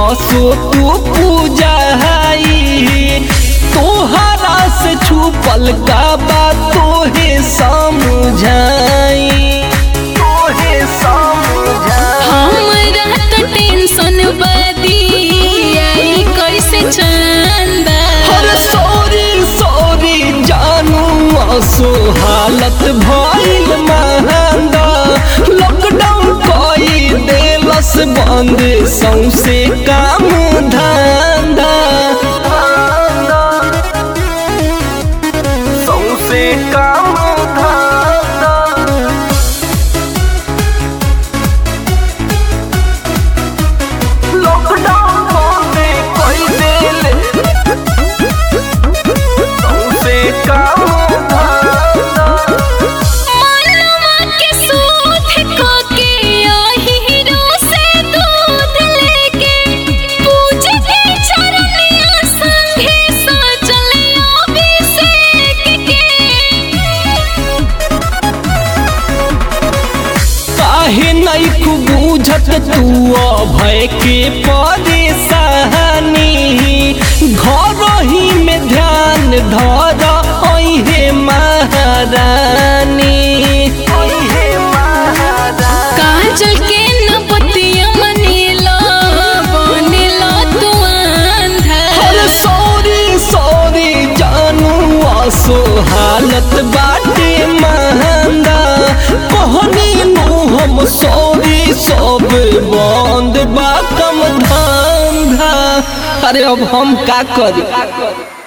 असो तू पूजा तोहरा से छुपल का बात तोहे समझाई तोहे समझाई हमरा तो टेंशन बदी आई कैसे चंदा अरे सॉरी सॉरी जानू असो हालत भइल महंगा लॉकडाउन कई देलस बंद सौसे काम धंधा सौसे काम धंधा लॉकडाउन बंदे कई देले सौसे काम धंधा मनवा के सूद को के हीरो से दूध लेके पूजे के चरनिया संगे सजलिया अभिषेक के काहे नहीं खूब बुझत तू अभय के परेशानी घर ही में ध्यान धर अहे महारानी अहे महारानी काजल के न पतिया मनीला बनेला तू अंधा अरे सॉरी सॉरी जानू आसो हालत बाटे महंगा कहनी नु हम सॉरी सब बंद बा कम धंधा अरे अब हम का करी